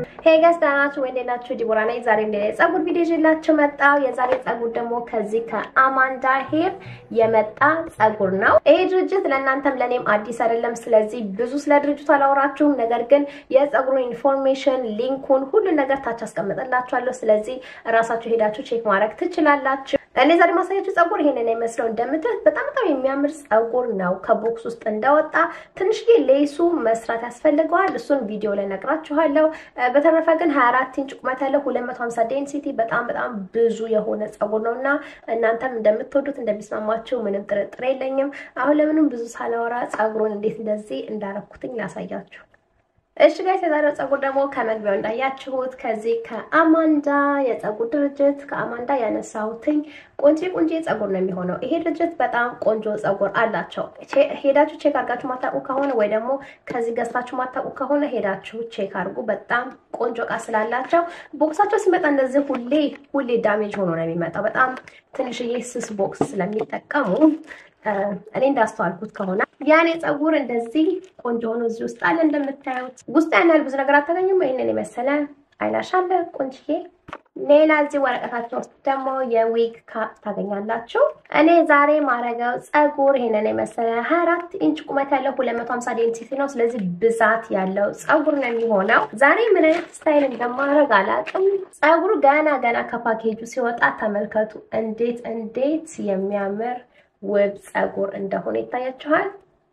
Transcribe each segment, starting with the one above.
ሄይ ጋይስ ደህና ናችሁ ወይ? እንዴት ናችሁ? ዲቦራ ነኝ። ዛሬ እንደ ጸጉር ቪዲዮ ይዤላችሁ መጣሁ። የዛሬ ጸጉር ደግሞ ከዚህ ከአማንዳ ሄር የመጣ ጸጉር ነው። ይሄ ድርጅት ለእናንተም ለእኔም አዲስ አይደለም። ስለዚህ ብዙ ስለ ድርጅቱ አላወራችሁም። ነገር ግን የጸጉሩን ኢንፎርሜሽን ሊንኩን፣ ሁሉን ነገር ታች አስቀምጥላችኋለሁ። ስለዚህ እራሳችሁ ሄዳችሁ ቼክ ማድረግ ትችላላችሁ። እኔ ዛሬ ማሳያችሁ ጸጉር ይሄንን የመስለው እንደምትት በጣም በጣም የሚያምር ጸጉር ነው። ከቦክስ ውስጥ እንደወጣ ትንሽዬ ሌሱ መስራት ያስፈልገዋል። እሱን ቪዲዮ ላይ ነግራችኋለሁ። በተረፈ ግን 24 ኢንች ቁመት ያለው 250 ዴንሲቲ በጣም በጣም ብዙ የሆነ ጸጉር ነው እና እናንተም እንደምትወዱት እንደሚስማማችሁ ምንም ጥርጥር የለኝም። አሁን ለምንም ብዙ ሳላወራ ጸጉሩን እንዴት እንደዚህ እንዳረኩትኝ ላሳያችሁ። እሺ ጋይስ የዛሬው ጸጉር ደግሞ ከመግቢያው እንዳያችሁት ከዚህ ከአማንዳ የጸጉር ድርጅት ከአማንዳ ያነሳሁትኝ ቆንጆ ቆንጆ ጸጉር ነው የሚሆነው። ይሄ ድርጅት በጣም ቆንጆ ጸጉር አላቸው። ሄዳችሁ ቼክ አድርጋችሁ ማታውቁ ከሆነ ወይ ደግሞ ከዚህ ገዝታችሁ ማታውቁ ከሆነ ሄዳችሁ ቼክ አድርጉ። በጣም ቆንጆ እቃ ስላላቸው ቦክሳቸው ሲመጣ እንደዚህ ሁሌ ሁሌ ዳሜጅ ሆኖ ነው የሚመጣው። በጣም ትንሽዬ ስስ ቦክስ ስለሚጠቀሙ እኔ እንዳስተዋልኩት ከሆነ ያኔ ጸጉር እንደዚህ ቆንጆ ሆኖ እዚህ ውስጥ አለ። እንደምታዩት ውስጥ ያን ያህል ብዙ ነገር አታገኙም። ይህንን የመሰለ አይላሽ አለ ቆንጅዬ። ሌላ እዚህ ወረቀታቸው ውስጥ ደግሞ የዊግ ካፕ ታገኛላችሁ። እኔ ዛሬ ማረገው ጸጉር ይሄንን የመሰለ 24 ኢንች ቁመት ያለው 250 ዴንሲቲ ነው። ስለዚህ ብዛት ያለው ጸጉር ነው የሚሆነው። ዛሬ ምን አይነት ስታይል እንደማረግ አላውቅም። ጸጉሩ ገና ገና ከፓኬጁ ሲወጣ ተመልከቱ፣ እንዴት እንዴት የሚያምር ውብ ጸጉር እንደሆነ ይታያችኋል።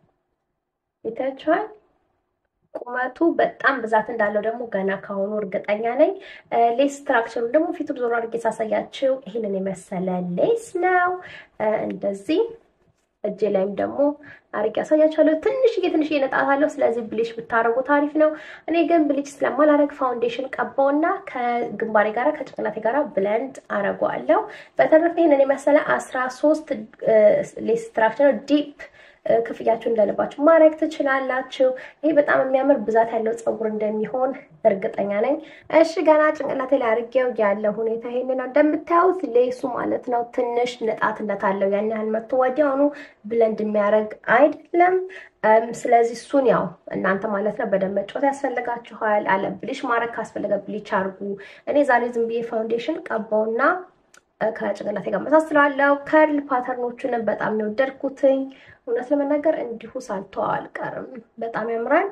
ይታያችኋል። ቁመቱ በጣም ብዛት እንዳለው ደግሞ ገና ካሁኑ እርግጠኛ ነኝ። ሌስ ስትራክቸሩ ደግሞ ፊቱ ዞሮ አድርጌ ሳሳያችሁ ይህንን የመሰለ ሌስ ነው። እንደዚህ እጄ ላይም ደግሞ አርጌ ያሳያችኋለሁ። ትንሽዬ ትንሽዬ ነጣት አለው። ስለዚህ ብሊች ብታረጉ ታሪፍ ነው። እኔ ግን ብሊች ስለማላረግ ፋውንዴሽን ቀባውና ከግንባሬ ጋራ ከጭንቅላቴ ጋራ ብለንድ አረገዋለሁ። በተረፈ ይህንን የመሰለ አስራ ሶስት ሌስ ስትራክቸር ዲፕ ክፍያችሁ እንደልባችሁ ማድረግ ትችላላችሁ። ይሄ በጣም የሚያምር ብዛት ያለው ጸጉር እንደሚሆን እርግጠኛ ነኝ። እሺ ገና ጭንቅላቴ ላይ አድርጌው ያለው ሁኔታ ይሄን ነው እንደምታዩት፣ ሌሱ ማለት ነው ትንሽ ንጣትነት አለው። ያን ያህል መቶ ወዲያውኑ ብለንድ የሚያደርግ አይደለም። ስለዚህ እሱን ያው እናንተ ማለት ነው በደንብ መጫወት ያስፈልጋችኋል። አለ ብሊች ማድረግ ካስፈለገ ብሊች አድርጉ። እኔ ዛሬ ዝም ብዬ ፋውንዴሽን ቀባውና ከጭንቅላቴ ጋር መሳስለዋለሁ። ከርል ፓተርኖቹንም በጣም ነው የወደድኩትኝ። እውነት ለመናገር እንዲሁ ሳልተው አልቀርም። በጣም ያምራል።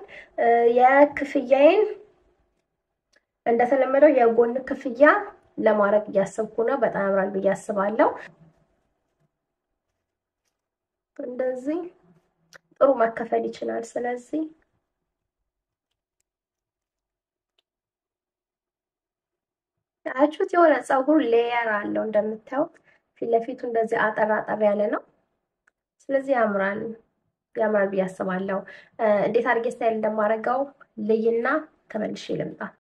የክፍያዬን እንደተለመደው የጎን ክፍያ ለማድረግ እያሰብኩ ነው። በጣም ያምራል ብዬ አስባለሁ። እንደዚህ ጥሩ መከፈል ይችላል። ስለዚህ አያችሁት? የሆነ ፀጉር ሌየር አለው እንደምታዩት ፊት ለፊቱ እንደዚህ አጠር አጠር ያለ ነው። ስለዚህ ያምራል ያምራል ብዬ አስባለሁ። እንዴት አድርጌ ስታይል እንደማደርገው ልይና ተመልሼ ልምጣ።